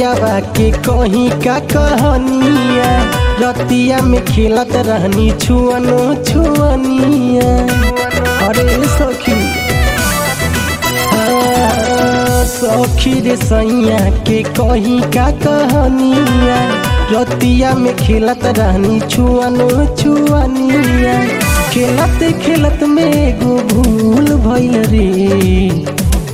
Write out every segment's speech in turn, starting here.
पियावा के कहीं का कहानिया रतिया में खेलत रहनी छुअनो छुअनिया अरे सखी हाँ, सखी रे सैया के कहीं का कहानिया रतिया में खेलत रहनी छुअनो छुअनिया खेलत खेलत में एगो भूल भइल रे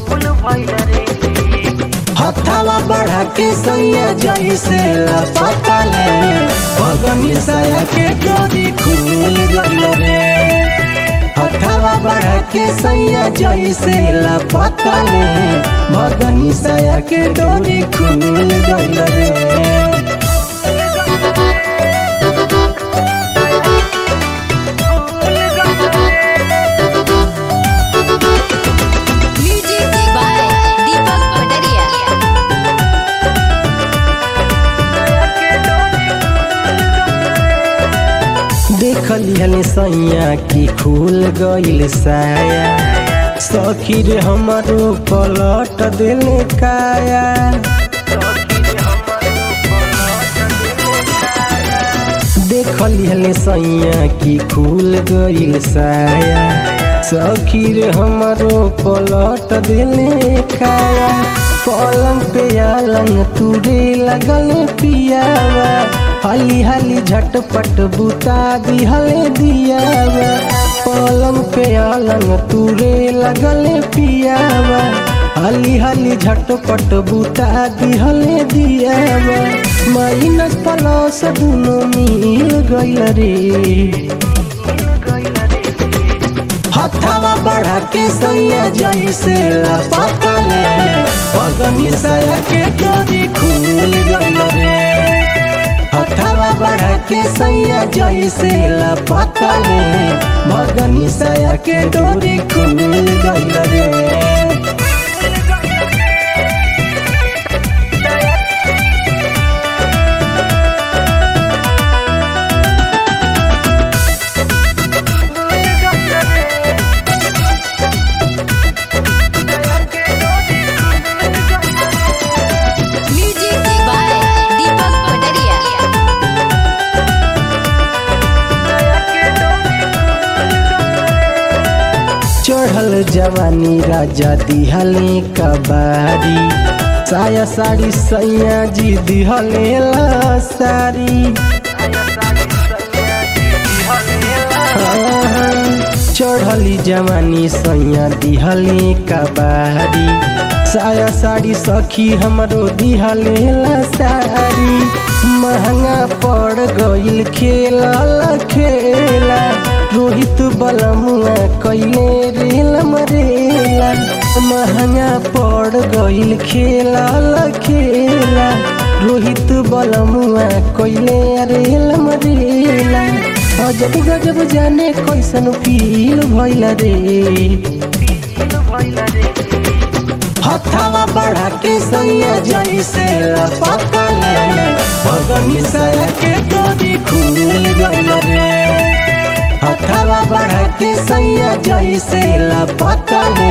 हथावा बढ़ा के सैया जैसे लपका ले भगनी सया के डोरी खुल गइल रे हथावा बढ़ा के सैया जैसे लपका ले भगनी सया के डोरी खुल गइल रे म्यूजिक बाय दीपक पटरिया देखली हले सैया की खुल गइल साया सखी रे हमारो पलट दिले काया देखली हले सैया की खुल गइल साया सखी रे हमारो पलट दिले काया पलंग पे आलंग तुरे लगल पियावा हाली हाली झटपट बुता दिहले दियावा पलंग पे आलंग तुरे लगल पियावा हाली हाली झटपट बुता दिहले दियावा माइनस प्लस दुनो मिल गइल रे हथावा बढ़ा के सैया जैसे लपका ले पगनी सया के डोरी खुल गइल रे हथावा बढ़ा के सैया जैसे लपका ले भगनी सया के डोरी खुल गइल रे म्यूजिक बाय दीपक पटरिया चढ़ल जवानी राजा दिहले कबारी साया साड़ी सैया जी दिहले ला सारी चढ़ली जवानी सैया दिहले कबारी साया साड़ी सखी हमरो दिहले ला सारी महंगा पड़ गइल खेला खेला रोहित बलमुआ कैले रेल मरेला महंगा पड़ गइल खेला खेला रोहित बलमुआ कैले रेल मरेला अजब गजब जाने कैसन फील भइल रे हथावा बढ़ा के सैया जैसे लपका ले भगनी सया के डोरी खुल गइल रे हथावा बढ़ा के सैया जैसे लपका ले